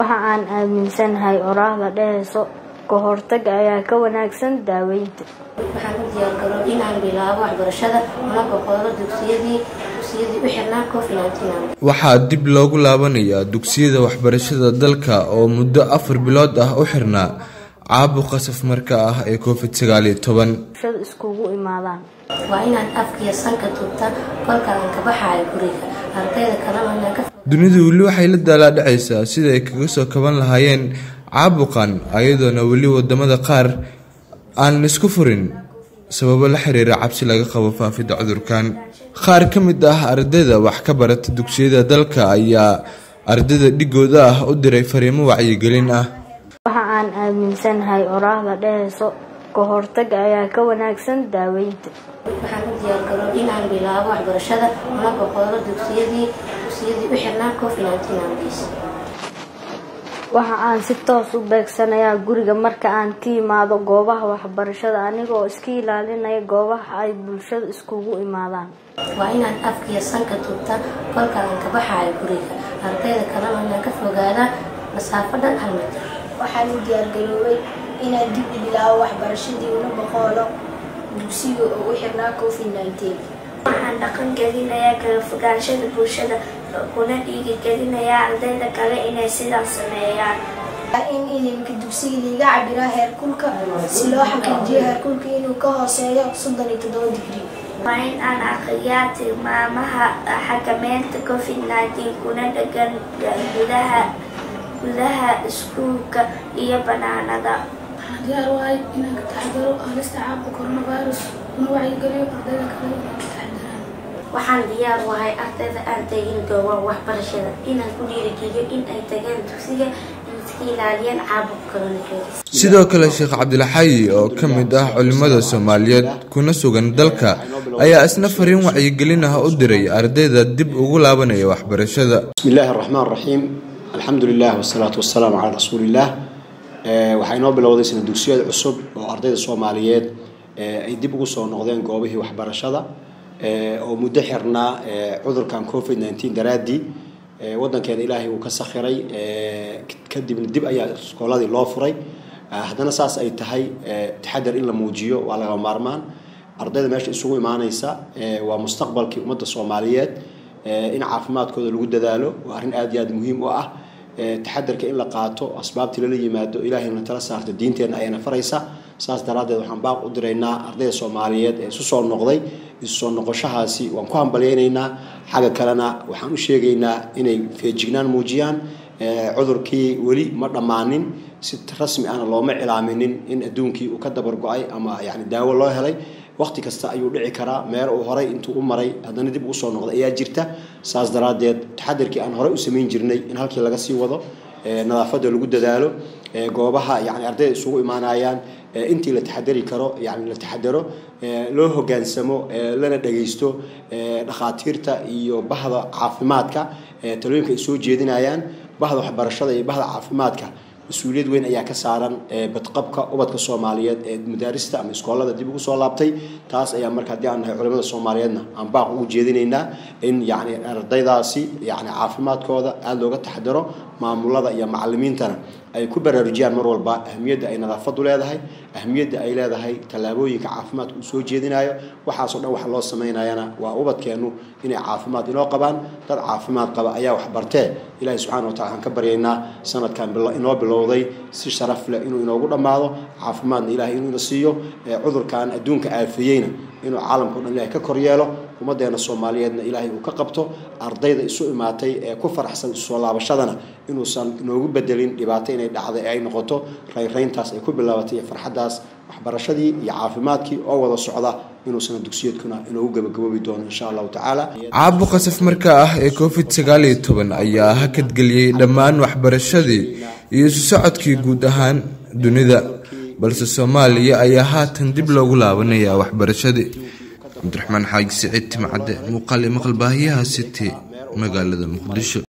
waxa aan aaminsanahay oraahda dhehayso ka hortagga ayaa ka wanaagsan daaweynta waxaan u diyaargaro inaan bilaabo waxbarashada una boqolo dugsiyadii dugsiyadii u xirnaa covid waxaa dib loogu laabanayaa dugsiyada waxbarashada dalka oo muddo afar bilood ah u xirnaa caabuqa safmarka ah ee covid sagaaliyo toban bulshada iskugu imaadaan waa inaan afkiyo sanka tubta kolka aan ka baxaayo guriga ardayda kalena inaan ka dunidu weli waxay la daalaadhacaysaa sida ay kaga soo kaban lahaayeen caabuqan ayadoona weli wadamada qaar aan isku furin sababo la xiriira cabsi laga qabo faafidda cudurkan qaar ka mid ah ardayda wax ka barata dugsiyada dalka ayaa ardayda dhigooda ah u diray fariimo wacyigelin ah waxa aan aaminsanahay oraahda dhehayso ka hortagga ayaa ka wanaagsan daaweynta waxaan u diyaargaro inaan bilaabo waxbarashada una boqolo dugsiyadii dugsiyadii u xirnaa covid waxa aan si toos u beegsanayaa guriga marka aan ka imaado goobaha waxbarashada anigoo iska ilaalinaya goobaha ay bulshada iskugu imaadaan waa inaan afkiyo sanka tubta kolka aan ka baxaayo guriga ardayda kalena inaan ka fogaada masaafo dhan hal mitir waxaan u diyaargaroobay inaan dib u bilaabo waxbarashadii una boqoolo dugsiga oo u xirnaa covid waxaan dhaqan gelinayaa kala fogaanshada bulshada kuna dhiirigelinayaa ardayda kale inay sidaas sameeyaan in idinka dugsiga liiga cabiraa heerkulka si loo xaqiijiyo heerkulka inuu ka hooseeyo soddon iyo toddoba digrii waa in aan aqriyaa tilmaamaha xakameynta covid nneteen kuna dhegan gudaha gudaha iskuulka iyo banaanada diyaar waay inaan ka taxadaro halista caabuqa coronavirus una wacyigeliyo ardayda kale inay ka taxadaraan waxaan diyaar wahay ardayda aan tegin goobaha waxbarashada inaan ku dhiirigeliyo in ay tagaan dugsiga in iska ilaaliyaan caabuqa coronavirus sidoo kale sheekh cabdilxayi oo ka mid ah culimmada soomaaliyeed kuna sugan dalka ayaa isna fariin wacyigelin ah u diray ardayda dib ugu laabanaya waxbarashada bismi illaahi araxmaan raxiim alxamdu lilah wasalaatu wasalaamu calaa rasuuliillah waxaa inoo bilowday sana dugsiyada cusub oo ardayda soomaaliyeed ay dib ugu soo noqdeen goobihii waxbarashada oo muddo xirnaa cudurkan covid nneteen daraaddii waddankeena ilaahay uu ka sakhiray kadibna dib ayaa iskooladii loo furay haddana saas ay tahay taxadar in la muujiyo waa laga maarmaan ardayda meesha isugu imaanaysa waa mustaqbalkii ummadda soomaaliyeed in caafimaadkooda lagu dadaalo waa arrin aad iyo aad muhiim u ah taxadarka in la qaato asbaabtii lala yimaado ilaahayna tala saarta diinteenna ayana faraysa saas daraaddeed waxaan baaq u diraynaa ardayda soomaaliyeed ee isu soo noqday isu soo noqoshahaasi waan ku hambalyaynaynaa xagga kalena waxaan u sheegaynaa inay feejignaan muujiyaan cudurkii weli ma dhammaanin si rasmi ahna looma cilaaminin in adduunkii uu ka dabar go-ay ama yani daawo loo helay waqti kasta ayuu dhici karaa meel uu horay intuu u maray haddana dib ugu soo noqday ayaa jirta saas daraaddeed taxadarkii aan horey u samayn jirnay in halkii laga sii wado nadaafadda lagu dadaalo goobaha yani ardayda isugu imaanayaan intii la taxadari karo yani la taxadaro loo hogaansamo lana dhagaysto dhakhaatiirta iyo bahda caafimaadka talooyinka ay soo jeedinayaan bahda waxbarashada iyo bahda caafimaadka mas-uuliyad weyn ayaa ka saaran badqabka ubadka soomaaliyeed ee madaarista ama iskoolada dib ugu soo laabtay taas ayaa marka haddii aan nahay culimada soomaaliyeedna aan baaq ugu jeedinaynaa in yani ardaydaasi yani caafimaadkooda aada looga taxadaro maamulada iyo macalimiintana ay ku baraarujiyaan mar walba ahmiyadda ay nadaafadu leedahay ahmiyadda ay leedahay tallaabooyinka caafimaadka uu soo jeedinayo waxaasoo dhan waxa loo samaynayana waa ubadkeennu inay caafimaad inoo qabaan dad caafimaad qaba ayaa wax bartee ilaahi subxana wa tacala waxaan ka baryaynaa sanadkan inoo bilowday si sharaf leh inuu inoogu dhammaado caafimaadna ilahay inuu ina siiyo cudurkan adduunka aafeeyeyna inuu caalamka o dhan ilahay ka kor yeelo ummaddeena soomaaliyeedna ilaahay uu ka qabto ardayda isu imaatay ee ku faraxsan isu soo laabashadana inuusan inoogu bedelin dhibaato inay dhacday ay noqoto raynrayntaas ay ku bilaabatay iyo farxaddaas waxbarashadii iyo caafimaadkii oo wada socda inuusan dugsiyeedkuna inoogu gabagaboobi doono insha allahu tacaala caabuqa safmarka ah ee covid sagaal iyo toban ayaa hakadgeliyey dhammaan waxbarashadii iyo isu socodkii guud ahaan dunida balse soomaaliya ayaa haatan dib loogu laabanayaa waxbarashadii cabdiraxmaan xaaji siciid timcadde muuqaal iyo maqal baahiyaha city magaalada muqdisho